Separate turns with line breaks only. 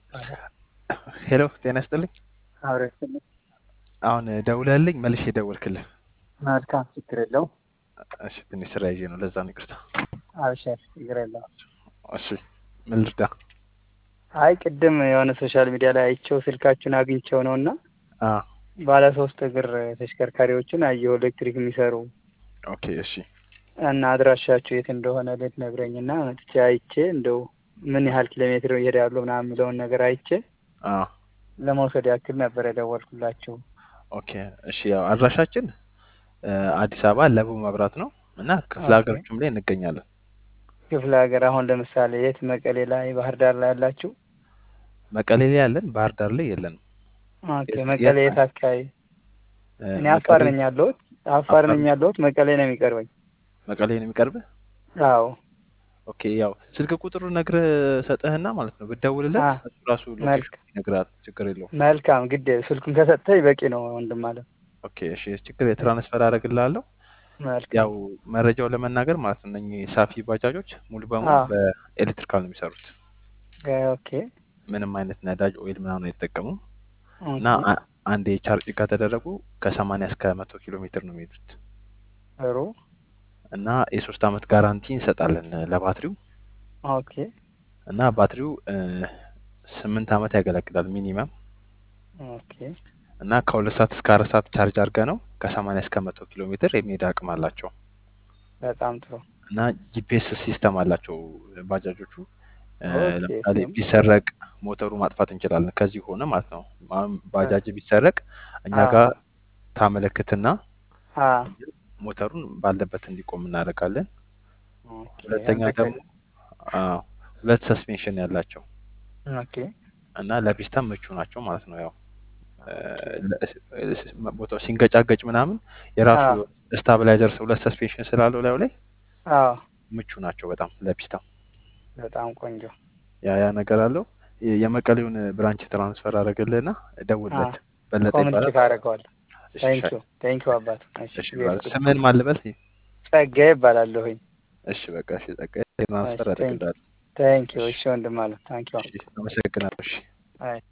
ሄሎ ጤና ይስጥልኝ።
አብረን
አሁን ደውለህልኝ መልሼ ደወልክልህ።
መልካም ችግር የለው።
እሺ ትንሽ ስራ ይዤ ነው፣ ለዛ ነው ይቅርታ።
አብሸር ችግር የለው።
እሺ ምን ልርዳ?
አይ ቅድም የሆነ ሶሻል ሚዲያ ላይ አይቼው ስልካችሁን አግኝቼው ነው እና
አ
ባለ ሶስት እግር ተሽከርካሪዎችን አየሁ ኤሌክትሪክ የሚሰሩ
ኦኬ እሺ
እና አድራሻችሁ የት እንደሆነ ልትነግረኝ እና መጥቼ አይቼ እንደው ምን ያህል ኪሎ ሜትር ይሄዳሉ ምናምን የሚለውን ነገር አይቼ
አ
ለመውሰድ ያክል ነበር የደወልኩላችሁ።
ኦኬ እሺ ያው አድራሻችን እ አዲስ አበባ ለቡ መብራት ነው እና ክፍለ
ኦኬ።
ሀገሮችም ላይ እንገኛለን።
ክፍለ ሀገር አሁን ለምሳሌ የት መቀሌ ላይ ባህር ዳር ላይ ያላችሁ?
መቀሌ ላይ ያለን፣ ባህር ዳር ላይ የለንም።
ኦኬ
የት-
መቀሌ
የት-
የት አካባቢ?
እ
እኔ አፋር
መቀሌ-
ነኝ ያለሁት አፋር ነኝ
አፋር-
ያለሁት መቀሌ ነው የሚቀርበኝ።
መቀሌ ነው የሚቀርብህ?
አዎ
ኦኬ ያው ስልክ ቁጥሩ ነግረህ ሰጠህና ማለት ነው ብትደውልለት
አ
እሱ ራሱ
መልክ
ሎኬሽን ይነግራል። ችግር የለውም።
መልካም ግድ ስልኩን ከሰጠኝ በቂ ነው ወንድም አለ።
ኦኬ እሺ ችግር የትራንስፈር አደርግልሃለሁ።
መልካም
ያው መረጃው ለመናገር ማለት ነው እነኚህ ሳፊ ባጃጆች ሙሉ በሙሉ
አዎ
በኤሌክትሪካል ነው የሚሰሩት።
ኦኬ
ምንም አይነት ነዳጅ ኦይል ምናምን አይጠቀሙም እና
ኦኬ
አ- አንዴ ቻርጅ ከተደረጉ ከሰማንያ እስከ መቶ ኪሎ ሜትር ነው የሚሄዱት
ጥሩ
እና የሶስት አመት ጋራንቲ እንሰጣለን ለባትሪው
ኦኬ
እና ባትሪው እ ስምንት አመት ያገለግላል ሚኒመም
ኦኬ
እና ከሁለት ሰዓት እስከ አራት ሰዓት ቻርጅ አድርገ ነው ከሰማንያ እስከ መቶ ኪሎ ሜትር የሚሄድ አቅም አላቸው
በጣም ጥሩ
እና ጂፒኤስ ሲስተም አላቸው ባጃጆቹ እ
ኦኬ
ለምሳሌ
እሱም
ቢሰረቅ ሞተሩ ማጥፋት እንችላለን ከዚህ ሆነ ማለት ነው። አሁን ባጃጅ ቢሰረቅ እኛ
አ
ጋር ታመለክትና
አ
ሞተሩን ባለበት እንዲቆም እናደርጋለን።
ኦኬ
ሁለተኛ
አንተ
ደግሞ አ ሁለት ሰስፔንሽን ያላቸው
ኦኬ
እና ለፒስታ ምቹ ናቸው ማለት ነው። ያው እ
ኦኬ
ለ- ቦታው ሲንገጫገጭ ምናምን የራሱ
አ
ስታብላይዘር ሁለት ሰስፔንሽን ስላለው ላዩ ላይ
አ
ምቹ ናቸው በጣም ለፒስታ።
በጣም ቆንጆ
ያ ያ ነገር አለው። የ- የመቀሌውን ብራንች ትራንስፈር አደረግልህና
አ
ደውልለት። በለጠ
ኮሚኒኬት
ይባላል።
አደርገዋለሁ።
እሺ
ታንክ
ሻይ
ዩ ታንክ ዩ አባት። እሺ
እሺ
እግዚአብሔር
ብራዘር
ይስጥልኝ።
ስምህን ማን ልበል?
ጸጋዬ እባላለሁኝ።
እሺ በቃ እሺ ጸጋዬ ትራንስፈር
እሺ ታንክ
አደርግልሃለሁ።
ታንክ ዩ
እሺ
እሺ ወንድም አለ ታንክ ዩ
እሺ አመሰግናለሁ። እሺ
አይ